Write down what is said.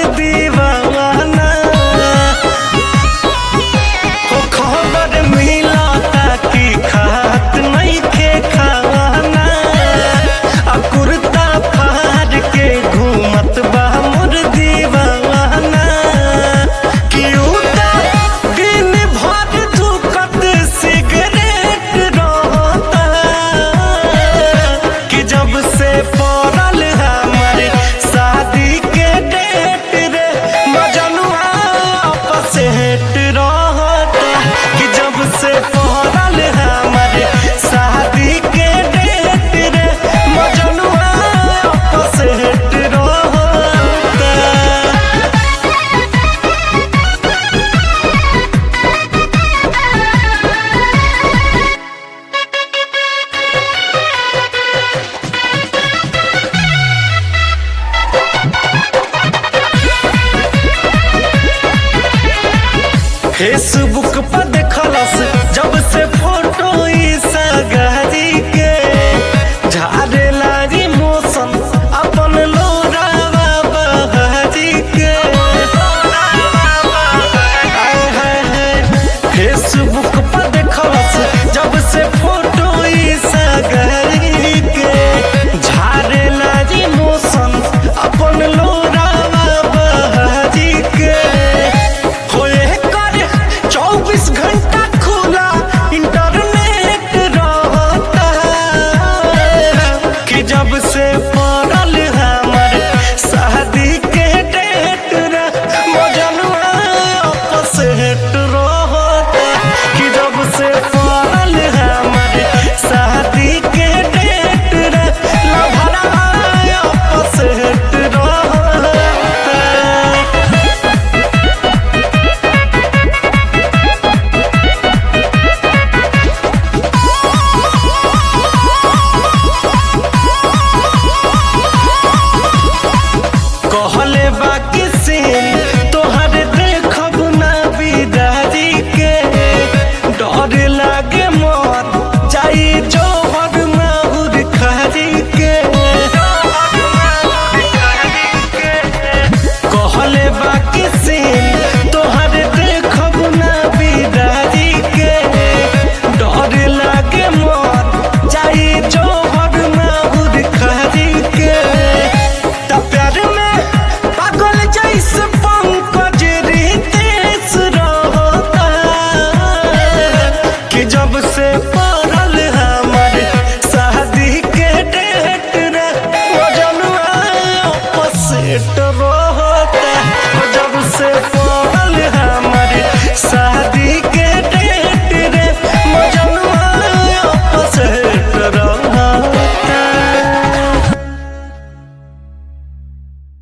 दीवाना हो खबर मिलता कि खात नइखे खाना आ कुर्ता फाड़ के घूमत बा मोर दीवाना कि उता दिन भर धुकत सिगरेट रहता कि जब से पड़ल हमारे शादी के डेट रे मजनुआ आपस हेट रहता कि जब से पड़ल हमारे शादी के डेट रे मजनुआ आपस हेट रहता फेसबुक पर देखलस जब से फोटो ई सगारी के झारे लागी मौसम अपन लोरावा बहारी के आय हाय हाय फेसबुक पर देखलस जब से फोटो ई सगारी के झारे लागी मौसम अपन लोरावा बहारी के होए कर चौबीस घंटा खुला इंटरनेट रहता कि जब से पड़ल हमर शादी के डेट रे मजनुआ आपस हेट रहता कि जब से पड़ल हमर शादी के डेट रे लभरा आपस हेट रहता कहले बाकी सीन तोहर देखब ना बिदारी के डर लागे मर जाई जोहर माहुर खारी के कहले बाकी सीन तोहर देखब ना बिदारी के डर लागे मर जाई जोहर माहुर खारी के त प्यार में पागल जैसे पंकज रितेश रहता कि जब से